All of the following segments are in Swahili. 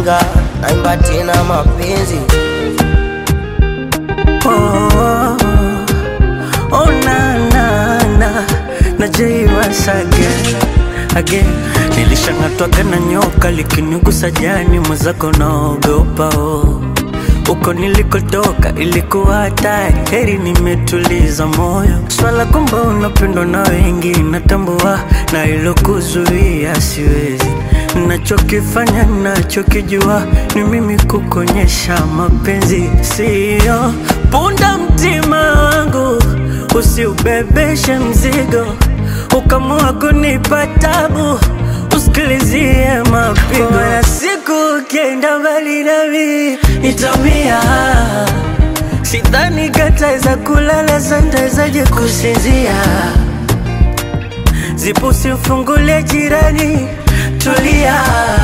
Shinga naimba tena mapenzi oh, oh, oh, na, na, na, na Jay once again, again. Nilishang'atwaga na nyoka likinigusa jani, mwenzako naogopa oh. Uko nilikotoka ilikuwa hatari, heri nimetuliza moyo. Swala kwamba unapendwa na wengi natambua, na ilokuzuia siwezi. Nachokifanya nachokijua ni mimi kukonyesha mapenzi, siyo punda mtima wangu, usiubebeshe mzigo, ukamua kunipa tabu usikilizie mapigo ya siku ukienda mbali nami nitamia sidhani kataweza kulala santawezaje kusinzia zipo simfungulie jirani tulia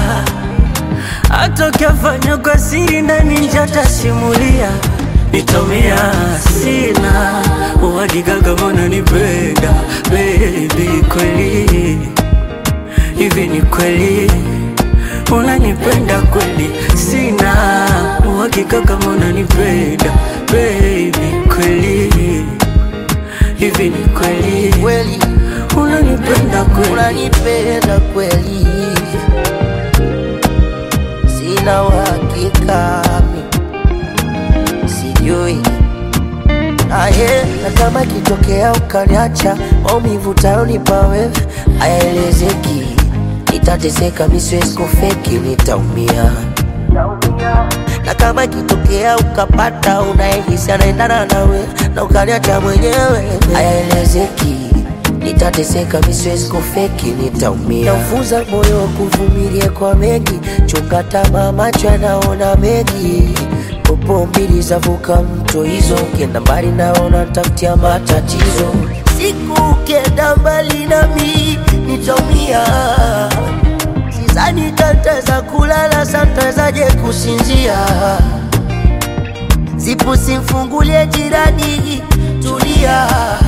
hata ukiafanya kwa siri ndani njatasimulia nitamia sina uhakika kama unanipenda baby kweli hivi ni kweli unanipenda kweli? Sina uhakika kama unanipenda baby, kweli hivi ni kweli kweli, unanipenda kweli? unanipenda kweli, sina uhakika mi sijui aye, na kama kitokea ukaniacha, maumivu tayonipa wewe hayaelezeki, nitateseka, mi siwezi kufeki, nitaumia na kama ikitokea ukapata unayehisi anaendana nawe na ukaniacha mwenyewe, hayaelezeki, nitateseka, mi siwezi kufeki, nitaumia. Naufunza moyo kuvumilia kwa mengi, chunga tamaa, macho yanaona mengi popo mbili zavuka mto hizo, ukienda mbali naona tafutia matatizo. Siku ukienda mbali nami nitaumia, sidhani tataweza kulala, santawezaje kusinzia? Zipu simfungulie jirani, tulia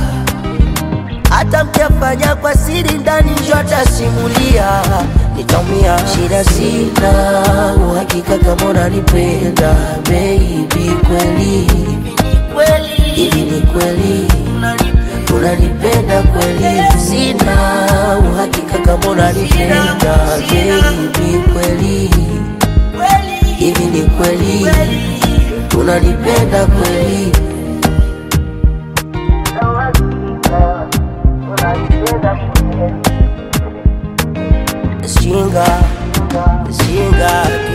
hata mkiafanya kwa siri ndani njo atasimulia, nitaumia. Shida sina uhakika kama unanipenda baby, kweli hivi ni kweli unanipenda kweli? Sina uhakika kama unanipenda baby, kweli hivi ni kweli unanipenda kweli? Shinga, shinga